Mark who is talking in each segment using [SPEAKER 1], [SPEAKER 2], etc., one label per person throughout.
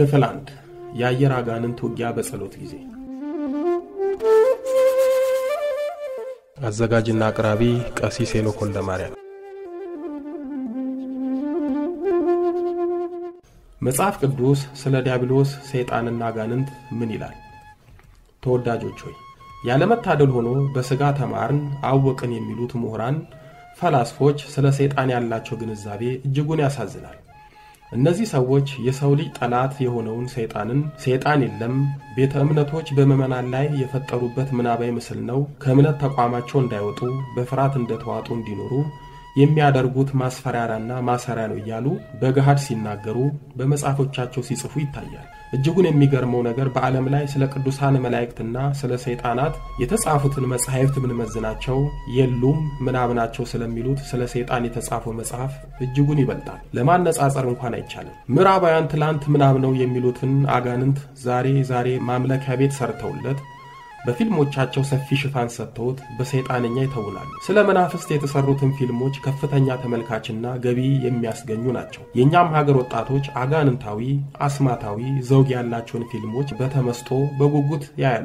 [SPEAKER 1] ክፍል አንድ የአየር አጋንንት ውጊያ በጸሎት ጊዜ። አዘጋጅና አቅራቢ ቀሲስ ሄኖክ ወልደማርያም። መጽሐፍ ቅዱስ ስለ ዲያብሎስ ሰይጣንና አጋንንት ምን ይላል? ተወዳጆች ሆይ ያለመታደል ሆኖ በሥጋ ተማርን አወቅን የሚሉት ምሁራን ፈላስፎች ስለ ሰይጣን ያላቸው ግንዛቤ እጅጉን ያሳዝናል። እነዚህ ሰዎች የሰው ልጅ ጠላት የሆነውን ሰይጣንን ሰይጣን የለም፣ ቤተ እምነቶች በምዕመናን ላይ የፈጠሩበት ምናባዊ ምስል ነው፣ ከእምነት ተቋማቸው እንዳይወጡ በፍርሃት እንደተዋጡ እንዲኖሩ የሚያደርጉት ማስፈራሪያና ማሰሪያ ነው እያሉ በገሃድ ሲናገሩ በመጽሐፎቻቸው ሲጽፉ ይታያል። እጅጉን የሚገርመው ነገር በዓለም ላይ ስለ ቅዱሳን መላእክትና ስለ ሰይጣናት የተጻፉትን መጻሕፍት ብንመዝናቸው የሉም ምናብ ናቸው ስለሚሉት ስለ ሰይጣን የተጻፈው መጽሐፍ እጅጉን ይበልጣል። ለማነጻጸር እንኳን አይቻልም። ምዕራባውያን ትላንት ምናብ ነው የሚሉትን አጋንንት ዛሬ ዛሬ ማምለኪያ ቤት ሰርተውለት በፊልሞቻቸው ሰፊ ሽፋን ሰጥተውት በሰይጣንኛ ይተውናሉ። ስለ መናፍስት የተሰሩትን ፊልሞች ከፍተኛ ተመልካችና ገቢ የሚያስገኙ ናቸው። የእኛም ሀገር ወጣቶች አጋንንታዊ፣ አስማታዊ ዘውግ ያላቸውን ፊልሞች በተመስጦ በጉጉት ያያሉ።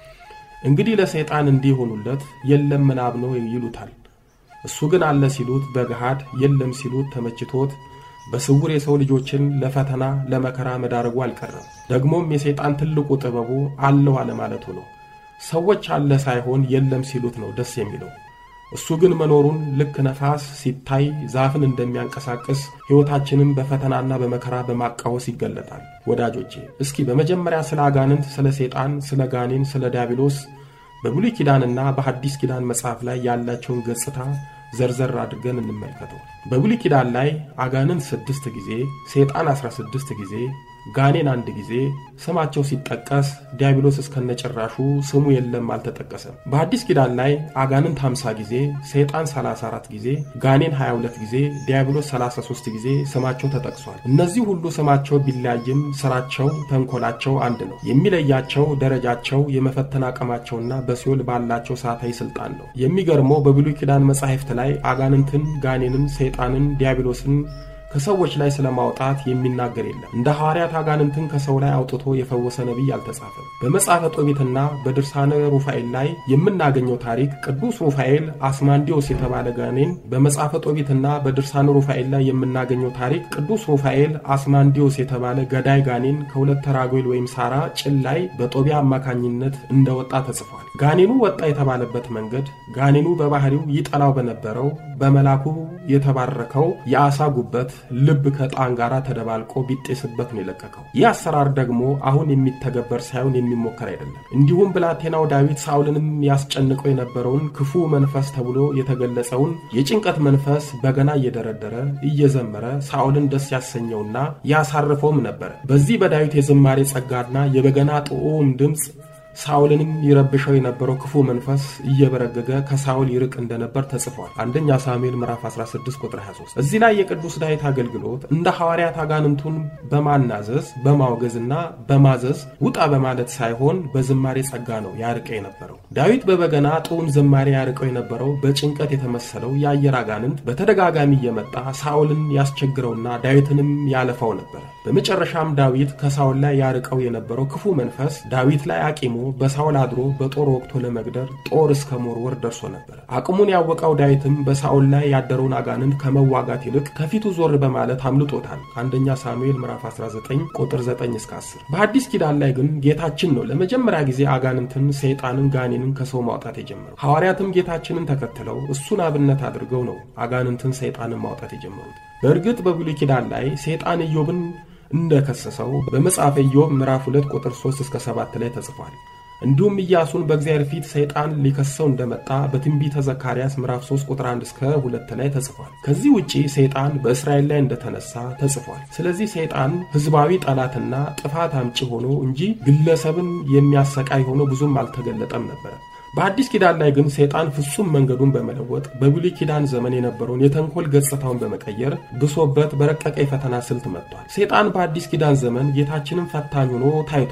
[SPEAKER 1] እንግዲህ ለሰይጣን እንዲሆኑለት የለም ምናብ ነው ይሉታል። እሱ ግን አለ ሲሉት በገሃድ የለም ሲሉት ተመችቶት በስውር የሰው ልጆችን ለፈተና ለመከራ መዳረጉ አልቀረም። ደግሞም የሰይጣን ትልቁ ጥበቡ አለው አለማለቱ ነው። ሰዎች አለ ሳይሆን የለም ሲሉት ነው ደስ የሚለው። እሱ ግን መኖሩን ልክ ነፋስ ሲታይ ዛፍን እንደሚያንቀሳቅስ ሕይወታችንን በፈተናና በመከራ በማቃወስ ይገለጣል። ወዳጆቼ እስኪ በመጀመሪያ ስለ አጋንንት፣ ስለ ሰይጣን፣ ስለ ጋኔን፣ ስለ ዲያብሎስ በብሉይ ኪዳንና በሐዲስ ኪዳን መጽሐፍ ላይ ያላቸውን ገጽታ ዘርዘር አድርገን እንመልከተው። በብሉይ ኪዳን ላይ አጋንንት ስድስት ጊዜ፣ ሰይጣን አስራ ስድስት ጊዜ ጋኔን አንድ ጊዜ ስማቸው ሲጠቀስ ዲያብሎስ እስከነጭራሹ ስሙ የለም አልተጠቀሰም። በአዲስ ኪዳን ላይ አጋንንት 50 ጊዜ፣ ሰይጣን 34 ጊዜ፣ ጋኔን 22 ጊዜ፣ ዲያብሎስ 33 ጊዜ ስማቸው ተጠቅሷል። እነዚህ ሁሉ ስማቸው ቢለያይም ስራቸው፣ ተንኮላቸው አንድ ነው። የሚለያቸው ደረጃቸው፣ የመፈተን አቅማቸውና በሲኦል ባላቸው ሰዓታዊ ስልጣን ነው። የሚገርመው በብሉይ ኪዳን መጻሕፍት ላይ አጋንንትን፣ ጋኔንን፣ ሰይጣንን፣ ዲያብሎስን ከሰዎች ላይ ስለማውጣት የሚናገር የለም። እንደ ሐዋርያት አጋንንትን ከሰው ላይ አውጥቶ የፈወሰ ነቢይ አልተጻፈም። በመጽሐፈ ጦቢትና በድርሳነ ሩፋኤል ላይ የምናገኘው ታሪክ ቅዱስ ሩፋኤል አስማንዲዮስ የተባለ ጋኔን፣ በመጽሐፈ ጦቢትና በድርሳነ ሩፋኤል ላይ የምናገኘው ታሪክ ቅዱስ ሩፋኤል አስማንዲዮስ የተባለ ገዳይ ጋኔን ከሁለት ራጉኤል ወይም ሳራ ጭን ላይ በጦቢያ አማካኝነት እንደወጣ ተጽፏል። ጋኔኑ ወጣ የተባለበት መንገድ ጋኔኑ በባህሪው ይጠላው በነበረው በመላኩ የተባረከው የአሳ ጉበት ልብ ከዕጣን ጋር ተደባልቆ ቢጤስበት ነው የለቀቀው። ይህ አሰራር ደግሞ አሁን የሚተገበር ሳይሆን የሚሞከር አይደለም። እንዲሁም ብላቴናው ዳዊት ሳውልንም ያስጨንቀው የነበረውን ክፉ መንፈስ ተብሎ የተገለጸውን የጭንቀት መንፈስ በገና እየደረደረ እየዘመረ ሳውልን ደስ ያሰኘውና ያሳርፈውም ነበረ። በዚህ በዳዊት የዝማሬ ጸጋና የበገና ጥዑም ድምፅ ሳውልንም ይረብሸው የነበረው ክፉ መንፈስ እየበረገገ ከሳውል ይርቅ እንደነበር ተጽፏል። አንደኛ ሳሙኤል ምዕራፍ 16 ቁጥር 23። እዚህ ላይ የቅዱስ ዳዊት አገልግሎት እንደ ሐዋርያት አጋንንቱን በማናዘዝ በማውገዝና በማዘዝ ውጣ በማለት ሳይሆን በዝማሬ ጸጋ ነው ያርቀ የነበረው። ዳዊት በበገና ጥዑም ዝማሬ ያርቀው የነበረው በጭንቀት የተመሰለው የአየር አጋንንት በተደጋጋሚ እየመጣ ሳውልን ያስቸግረውና ዳዊትንም ያለፋው ነበር። በመጨረሻም ዳዊት ከሳውል ላይ ያርቀው የነበረው ክፉ መንፈስ ዳዊት ላይ አቂሞ በሳውል አድሮ በጦር ወቅቶ ለመግደር ጦር እስከ መወርወር ደርሶ ነበር። አቅሙን ያወቀው ዳዊትም በሳውል ላይ ያደረውን አጋንንት ከመዋጋት ይልቅ ከፊቱ ዞር በማለት አምልጦታል። አንደኛ ሳሙኤል ምዕራፍ 19 ቁጥር 9 እስከ 10። በአዲስ ኪዳን ላይ ግን ጌታችን ነው ለመጀመሪያ ጊዜ አጋንንትን፣ ሰይጣንን፣ ጋኔንን ከሰው ማውጣት የጀመረው። ሐዋርያትም ጌታችንን ተከትለው እሱን አብነት አድርገው ነው አጋንንትን፣ ሰይጣንን ማውጣት የጀመሩት። በእርግጥ በብሉይ ኪዳን ላይ ሰይጣን ኢዮብን እንደከሰሰው በመጽሐፈ ኢዮብ ምዕራፍ 2 ቁጥር 3 እስከ 7 ላይ ተጽፏል። እንዲሁም ኢያሱን በእግዚአብሔር ፊት ሰይጣን ሊከሰው እንደመጣ በትንቢተ ዘካርያስ ምዕራፍ 3 ቁጥር 1 እስከ 2 ላይ ተጽፏል። ከዚህ ውጪ ሰይጣን በእስራኤል ላይ እንደተነሳ ተጽፏል። ስለዚህ ሰይጣን ሕዝባዊ ጠላትና ጥፋት አምጪ ሆኖ እንጂ ግለሰብን የሚያሰቃይ ሆኖ ብዙም አልተገለጠም ነበረ። በአዲስ ኪዳን ላይ ግን ሰይጣን ፍጹም መንገዱን በመለወጥ በብሉይ ኪዳን ዘመን የነበረውን የተንኮል ገጽታውን በመቀየር ብሶበት በረቀቀ የፈተና ስልት መጥቷል። ሰይጣን በአዲስ ኪዳን ዘመን ጌታችንን ፈታኝ ሆኖ ታይቷል።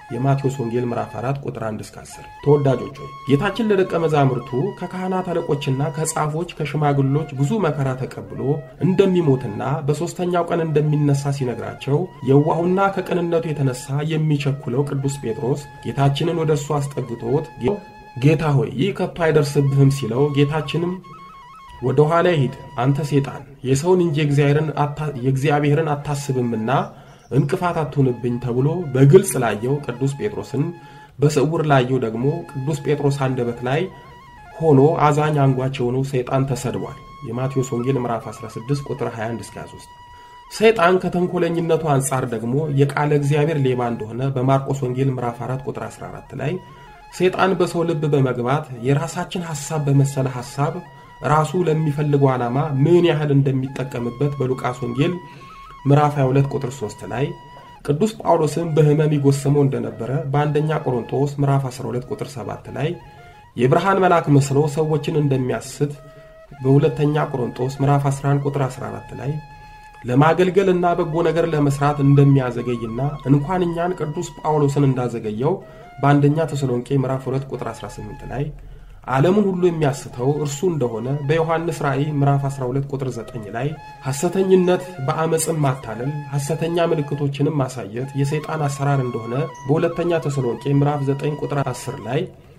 [SPEAKER 1] የማቴዎስ ወንጌል ምዕራፍ 4 ቁጥር 1 እስከ 10። ተወዳጆች ሆይ ጌታችን ለደቀ መዛሙርቱ ከካህናት አለቆችና ከጻፎች ከሽማግሎች ብዙ መከራ ተቀብሎ እንደሚሞትና በሦስተኛው ቀን እንደሚነሳ ሲነግራቸው የዋሁና ከቅንነቱ የተነሳ የሚቸኩለው ቅዱስ ጴጥሮስ ጌታችንን ወደ እሱ አስጠግቶት ጌታ ሆይ ይህ ከቶ አይደርስብህም ሲለው ጌታችንም ወደ ኋላ ሂድ አንተ ሴጣን የሰውን እንጂ የእግዚአብሔርን አታስብምና እንቅፋት አትሁንብኝ ተብሎ በግልጽ ላየው ቅዱስ ጴጥሮስን በስውር ላየው ደግሞ ቅዱስ ጴጥሮስ አንደበት ላይ ሆኖ አዛኝ አንጓች የሆነው ሰይጣን ተሰድቧል። የማቴዎስ ወንጌል ምዕራፍ 16 ቁጥር 21 እስከ 23። ሰይጣን ከተንኮለኝነቱ አንጻር ደግሞ የቃለ እግዚአብሔር ሌባ እንደሆነ በማርቆስ ወንጌል ምዕራፍ 4 ቁጥር 14 ላይ ሰይጣን በሰው ልብ በመግባት የራሳችን ሐሳብ በመሰለ ሐሳብ ራሱ ለሚፈልገው ዓላማ ምን ያህል እንደሚጠቀምበት በሉቃስ ወንጌል ምዕራፍ 22 ቁጥር 3 ላይ ቅዱስ ጳውሎስም በሕመም ይጎሰመው እንደነበረ በአንደኛ ቆሮንቶስ ምዕራፍ 12 ቁጥር 7 ላይ የብርሃን መልአክ መስሎ ሰዎችን እንደሚያስት በሁለተኛ ቆሮንቶስ ምዕራፍ 11 ቁጥር 14 ላይ ለማገልገልና በጎ ነገር ለመስራት እንደሚያዘገይና እንኳን እኛን ቅዱስ ጳውሎስን እንዳዘገየው በአንደኛ ተሰሎንቄ ምዕራፍ 2 ቁጥር 18 ላይ ዓለሙን ሁሉ የሚያስተው እርሱ እንደሆነ በዮሐንስ ራእይ ምዕራፍ 12 ቁጥር 9 ላይ ሐሰተኝነት በአመፅም ማታለል ሐሰተኛ ምልክቶችንም ማሳየት የሰይጣን አሰራር እንደሆነ በሁለተኛ ተሰሎንቄ ምዕራፍ 9 ቁጥር 10 ላይ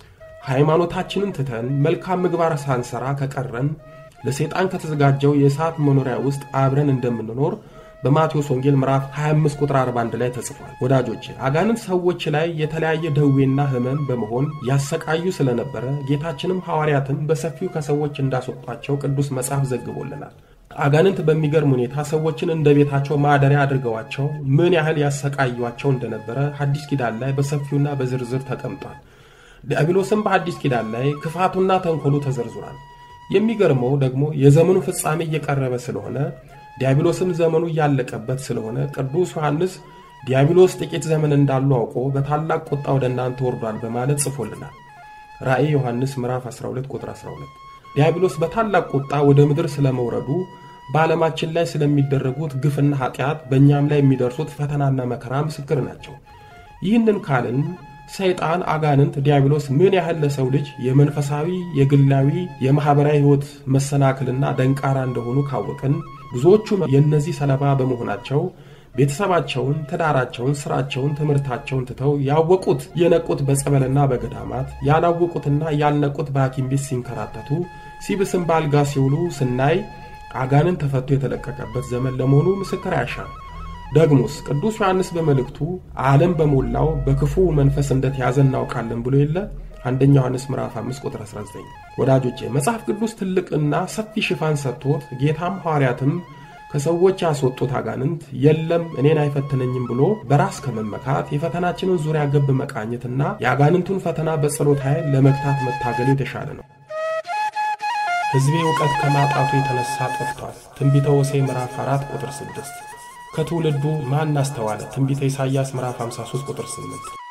[SPEAKER 1] ሃይማኖታችንን ትተን መልካም ምግባር ሳንሰራ ከቀረን ለሰይጣን ከተዘጋጀው የእሳት መኖሪያ ውስጥ አብረን እንደምንኖር በማቴዎስ ወንጌል ምዕራፍ 25 ቁጥር 41 ላይ ተጽፏል። ወዳጆች አጋንንት ሰዎች ላይ የተለያየ ደዌና ሕመም በመሆን ያሰቃዩ ስለነበረ ጌታችንም ሐዋርያትን በሰፊው ከሰዎች እንዳስወጧቸው ቅዱስ መጽሐፍ ዘግቦልናል። አጋንንት በሚገርም ሁኔታ ሰዎችን እንደ ቤታቸው ማደሪያ አድርገዋቸው ምን ያህል ያሰቃዩቸው እንደነበረ ሐዲስ ኪዳን ላይ በሰፊውና በዝርዝር ተቀምጧል። ዲያብሎስም በሐዲስ ኪዳን ላይ ክፋቱና ተንኮሉ ተዘርዝሯል። የሚገርመው ደግሞ የዘመኑ ፍጻሜ እየቀረበ ስለሆነ ዲያብሎስም ዘመኑ እያለቀበት ስለሆነ ቅዱስ ዮሐንስ ዲያብሎስ ጥቂት ዘመን እንዳሉ አውቆ በታላቅ ቁጣ ወደ እናንተ ወርዷል በማለት ጽፎልናል። ራእይ ዮሐንስ ምዕራፍ 12 ቁጥር 12። ዲያብሎስ በታላቅ ቁጣ ወደ ምድር ስለመውረዱ በዓለማችን ላይ ስለሚደረጉት ግፍና ኃጢአት በእኛም ላይ የሚደርሱት ፈተናና መከራ ምስክር ናቸው። ይህንን ካልን ሰይጣን አጋንንት ዲያብሎስ ምን ያህል ለሰው ልጅ የመንፈሳዊ የግላዊ የማኅበራዊ ሕይወት መሰናክልና ደንቃራ እንደሆኑ ካወቅን ብዙዎቹ የእነዚህ ሰለባ በመሆናቸው ቤተሰባቸውን፣ ትዳራቸውን፣ ስራቸውን፣ ትምህርታቸውን ትተው ያወቁት የነቁት በጸበልና በገዳማት ያላወቁትና ያልነቁት በሐኪም ቤት ሲንከራተቱ ሲብስም በአልጋ ሲውሉ ስናይ አጋንንት ተፈቶ የተለቀቀበት ዘመን ለመሆኑ ምስክር አያሻም። ደግሞስ ቅዱስ ዮሐንስ በመልእክቱ ዓለም በሞላው በክፉ መንፈስ እንደተያዘ እናውቃለን ብሎ የለ አንደኛ ዮሐንስ ምዕራፍ 5 ቁጥር 19። ወዳጆቼ መጽሐፍ ቅዱስ ትልቅና ሰፊ ሽፋን ሰጥቶት ጌታም ሐዋርያትም ከሰዎች ያስወጡት አጋንንት የለም እኔን አይፈትነኝም ብሎ በራስ ከመመካት የፈተናችንን ዙሪያ ገብ መቃኘትና የአጋንንቱን ፈተና በጸሎት ኃይል ለመግታት መታገሉ የተሻለ ነው። ሕዝቤ እውቀት ከማጣቱ የተነሳ ጠፍቷል። ትንቢተ ሆሴዕ ምዕራፍ 4 ቁጥር 6 ከትውልዱ ማን አስተዋለ? ትንቢተ ኢሳይያስ ምዕራፍ 53 ቁጥር 8